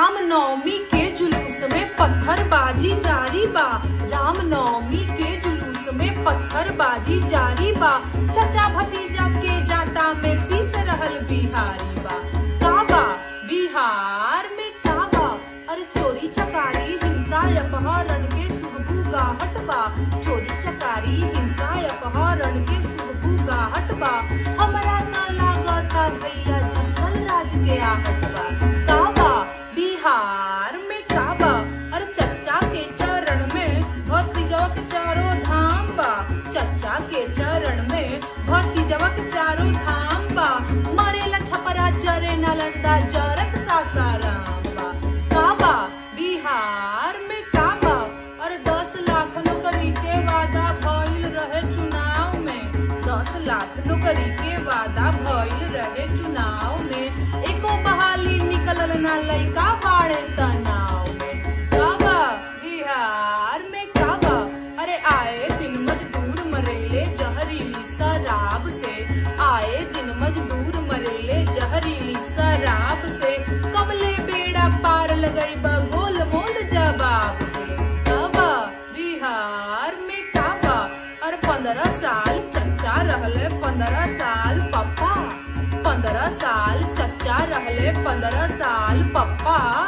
राम नवमी के जुलूस में पत्थरबाजी जारी बा राम नवमी के जुलूस में पत्थरबाजी जारी बा चचा भतीजा के जाता में पीस रहल बिहारी बा काबा बिहार में काबा अरे चोरी चकारी हिंसा अपहरण के सुगबू गाहट बा चोरी चकारी हिंसा अपहरण के सुगबू गाहट बा हमरा न लागता भैया जंगल राज के आहट बा काबा बिहार में काबा अरे चच्चा के चरण में भतीजवा के चारों धाम बा चच्चा के चरण में भतीजवा के चारों धाम बा मरेला छपरा जरे नालंदा जरत सासाराम बा काबा बिहार में काबा अरे दस लाख नौकरी के वादा भइल रहे चुनाव में दस लाख नौकरी के वादा भइल रहे चुनाव में एको बहाली निकलल ना लइका बाड़े तनाव में काबा बिहार में काबा अरे आए दिन मजदूर मरेले जहरीली शराब से आए दिन मजदूर मरेले जहरीली शराब से कबले बेड़ा पार लगई बा गोल मोल जवाब से काबा बिहार में काबा अरे पंद्रह साल चच्चा रहले पंद्रह साल पप्पा पंद्रह साल चच्चा रहले पंद्रह साल पप्पा